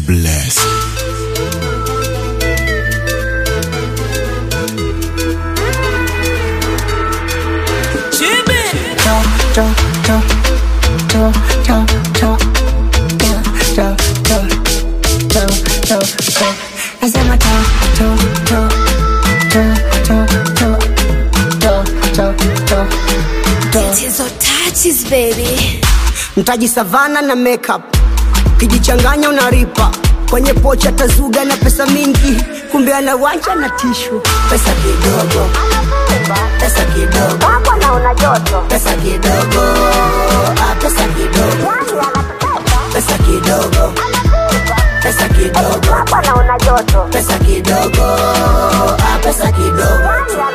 bless. Nasema to, to, to, to, to, to, to, to, to, to. Hizo touches baby. mtaji savana na makeup kijichanganya unaripa kwenye pocha tazuga na pesa mingi kumbe anawanja na tishu pesa kidogo pesa kidogo Hapo naona joto. pesa kidogo ah, pesa kidogo pesa kidogo pesa kidogo Hapo naona joto. pesa kidogo ah, pesa kidogo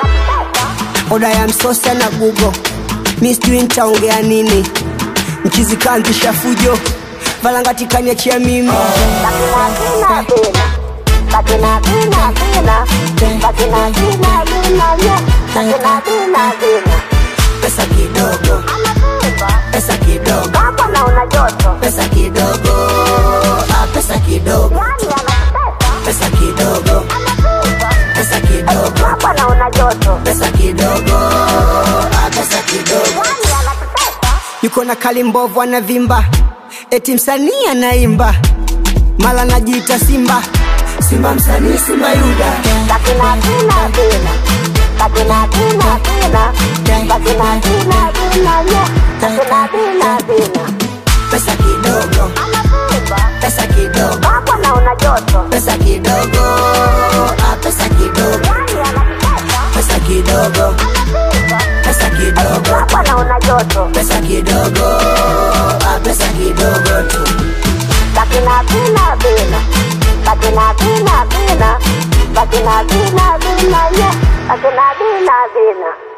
oda ya msosa na gugo mi sijui nitaongea nini mchizikanzisha fujo valangatikaniachia mimi Bakina bina. Bakina bina bina. Bakina bina bina nye. Bakina bina bina. pesa kidogo pesa kidogo Hapo naona joto. pesa kidogo ah, pesa kidogo pesa kidogo pesa kidogo Hapo naona joto. pesa kidogo ah, pesa kidogo yuko na kali mbovu anavimba eti msanii anaimba mala najiita simba simba msanii simba yuda Bakina bina bina. Bakina bina bina. Bakina bina bina nye. Bakina bina bina. pesa kidogo pesa kidogo Hapo naona joto. pesa kidogo ah, pesa kidogo pesa kidogo pesa kidogo Hapo naona joto. pesa kidogo ah, pesa kidogo tu Bakina bina bina. Bakina bina bina. Bakina bina bina nye. Bakina bina bina.